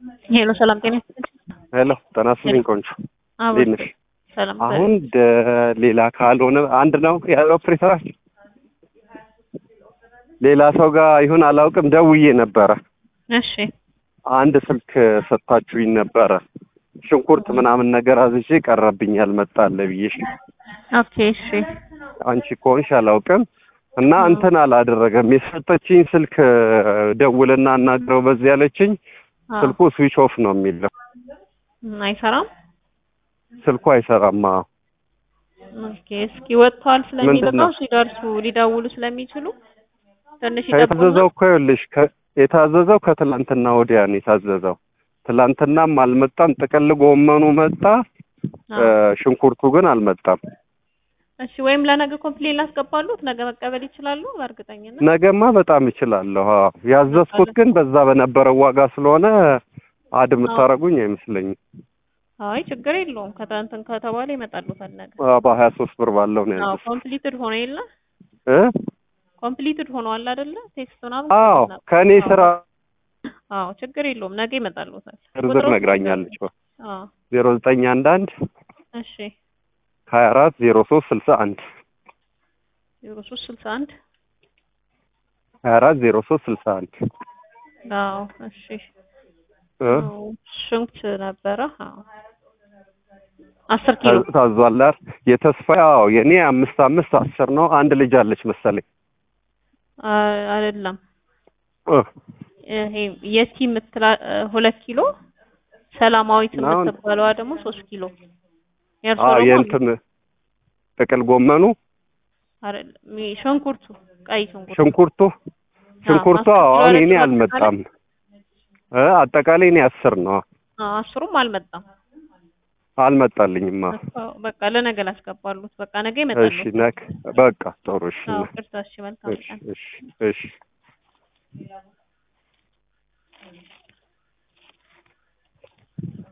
ሄሎ ሰላም ጤና ይስጥልኝ። ሄሎ ጤና ይስጥልኝ ቆንጆ አዎ እንዴት ነሽ? ሰላም አሁን ደ- ሌላ ካልሆነ አንድ ነው ያለው ኦፕሬተራችን ሌላ ሰው ጋር ይሁን አላውቅም። ደውዬ ነበረ እሺ አንድ ስልክ ሰጥታችሁኝ ነበረ ሽንኩርት ምናምን ነገር አዝዤ ቀረብኝ ያልመጣለ ብዬሽ ኦኬ እሺ አንቺ ከሆንሽ አላውቅም እና እንትን አላደረገም። የሰጠችኝ ስልክ ደውልና አናግረው በዚህ ያለችኝ አዎ። ስልኩ ስዊች ኦፍ ነው የሚለው ም፣ አይሰራም። ስልኩ አይሰራም። አዎ። ኦኬ እስኪ ወጥተዋል ምንድን ነው? ስለሚልቀው ሲደርሱ ሊደውሉ ስለሚችሉ ትንሽ ይጠብቁና የታዘዘው እኮ ይኸውልሽ ከ- የታዘዘው ከትላንትና ወዲያ ነው የታዘዘው። ትላንትናም አልመጣም። ጥቅል ጎመኑ መጣ፣ አዎ። እ፣ ሽንኩርቱ ግን አልመጣም። እሺ ወይም ለነገ ኮምፕሌን ላስገባሉት ነገ መቀበል ይችላሉ በእርግጠኝነት። ነገማ በጣም ይችላለሁ። አዎ። ያዘዝኩት ግን በዛ በነበረው ዋጋ ስለሆነ አድ የምታደርጉኝ አይመስለኝም። አይ ችግር የለውም ከታንትን ከተባለ ይመጣሉታል ነገ። አዎ፣ በሀያ ሶስት ብር ባለው ነው አዎ ያዘዝኩት ኮምፕሊትድ ሆኖ የለ እ ኮምፕሊትድ ሆኗል አይደለ? ቴክስት ምናምን አዎ ነበር። ከእኔ ስራ አዎ ችግር የለውም ነገ ይመጣሉታል። ዝርዝር ቁጥሩን ነግራኛለች። አዎ ዜሮ ዘጠኝ አንድ አንድ እሺ ሀያ አራት ዜሮ ሶስት ስልሳ አንድ ዜሮ ሶስት ስልሳ አንድ ሀያ አራት ዜሮ ሶስት ስልሳ አንድ አዎ እሺ እ አዎ ሽንኩርት ነበረ አዎ አስር ኪሎ ታ- ታዟል አይደል? የተስፋ አዎ የኔ አምስት አምስት አስር ነው። አንድ ልጅ አለች መሰለኝ አ- አይደለም እ ይሄ የቲ የምትላ ሁለት ኪሎ ሰላማዊት እና አሁን- የምትባለዋ ደግሞ ሶስት ኪሎ የእርሶ አዎ ደግሞ የእንትን ጥቅል ጎመኑ አይደለም ይሄ ሽንኩርቱ ቀይ ሽንኩርቱ ሽንኩርቱ ሽንኩርቱ አስር አዎ ኪሎ አሁን የኔ አይደለም አልመጣም እ አጠቃላይ እኔ አስር ነው አዎ አስሩም አልመጣም አልመጣልኝማ። አዎ፣ በቃ ለነገ ላስገባሉት በቃ ነገ እሺ ይመጣሉ ነክ በቃ ጥሩ እሺ አዎ ነክ ቅርታ እሺ መልካም እሺ ቀን እሺ እሺ